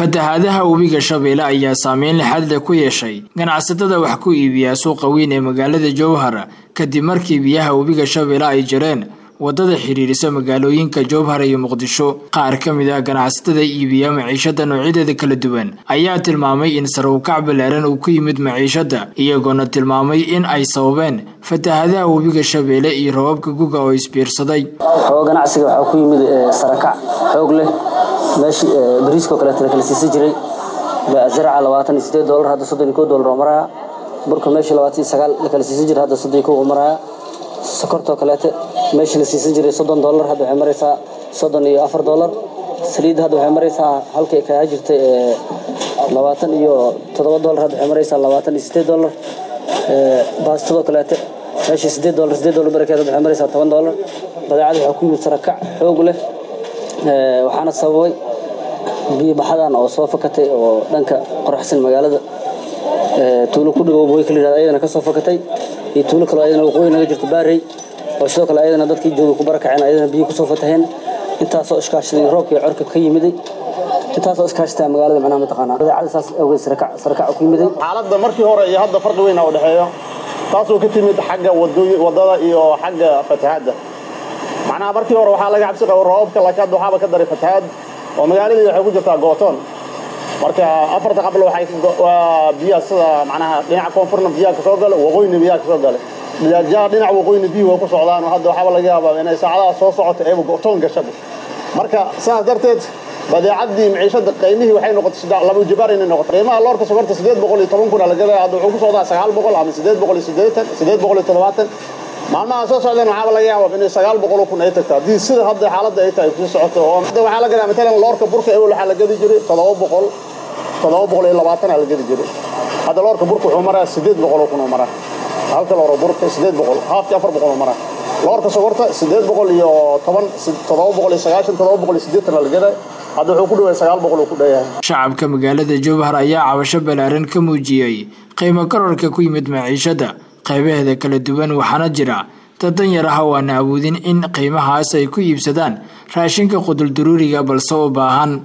fatahaadaha webiga shabeelle ayaa saameyn lixaad leh ku yeeshay ganacsatada wax ku iibiya suuqa weyn ee magaalada jowhar kadib markii biyaha webiga shabeelle ay jireen wadada xiriirisa magaalooyinka jowhar iyo muqdisho qaar ka mid ah ganacsatada iibiya maciishada noocyadeeda kala duwan ayaa tilmaamay in sarawkac ballaaran uu ku yimid maciishada iyagoona tilmaamay in ay sababeen fatahaadaha webiga shabeelle iyo rababka guga oo isbiirsaday xooga ganacsiga waxaa ku yimid sarakac xoog leh meeshii bariiskoo kaleeta la kala siisan jiray zaraca labaatan iyo sideed doolar hadda soddon iyo kow doolar oo maraya burka meeshii labaatan iyo sagaal la kala siisan jiray hadda soddon iyo kow oo maraya sokortoo kaleete meeshii la siisan jiray soddon doolar hadda waxay maraysaa soddon iyo afar doolar saliidda hadda waxay maraysaa halkay kaga jirtay labaatan iyo toddoba doolar hadda waxay maraysaa labaatan iyo sideed doolar baastadoo kaleete meeshii sideed doolar sideed doolar barakeed hadda waxay maraysaa toban doolar badeecada waxaa ku yimid sarakac xoog leh waxaana sababay biyo baxadan oo soo fakatay oo dhanka qoraxsan magaalada tuulo ku dhawow way kala yidhahda ayadana ka soo fakatay iyo tuulo kaloo ayadana waqooyi naga jirto baarey oo sidoo kale ayadana dadkii jooga ku barakaceen ayadana biyo kusoo fataheen intaasoo iskaashaday roobka iyo corka ka yimiday intaasoo iskaashataa magaalada macnaha mataqaanaa badeecada saas awgeed sarakac sarakac ku yimiday xaaladda markii hore iyo hadda farqi weyn u dhexeeyo taasoo ka timid xagga wadada iyo xagga fatahaadda macnaha markii hore waxaa laga cabsi qaba roobabka laakiin hadda waxaaba ka daray fatahaad oo magaaladii waxay ku jirtaa gootoon marka afarta qablo waxay waa biyaha sida macnaha dhinaca koonfurna biyaha ka soo gala waqooyina biyaha ka soo gala jaa dhinaca waqooyina biyuhu way ku socdaan oo hadda waxaaba laga yaabaa inay saacadaha soo socoto eeba gootoon gashaba marka sidaas darteed badeecadii maciishada qiimihii waxay noqotay laba ujibaar inay noqotay qiimaha loorka sokorta sideed boqol iyo toban kun la gadaya hadda wuxuu ku socdaa sagaal boqol ama sideed boqol iyo sideetan sideed boqol iyo toddobaatan maalmaha soo socdeen waxaaba laga yaabaa inay sagaal boqol kun ay tagto haddii sida hadda xaaladda ay tahay kusii socoto oo hadda waxaa la gadaa matalan loorka burka ewel waxaa la gadi jiray toddoba boqol toddoba boqol iyo labaatan aa la gadi jiray hadda loorka burka wuxuu maraa sideed boqol kun oo maraa halka looro burka sideed boqol haafkii afar boqol oo maraa loorka sokorta sideed boqol iyo toban toddoba boqol iyo sagaashan toddoba boqol iyo sideetan aa la gadaa hadda wuxuu ku dhawaay sagaal boqol uu ku dhayahay shacabka magaalada jowhar ayaa cabasho ballaaran ka muujiyey qiimo kororka ku yimid maciishada qaybaheeda kala duwan waxaana jira dad danyar ah oo aan awoodin in qiimahaas ay ku iibsadaan raashinka quduldaruuriga balse u baahan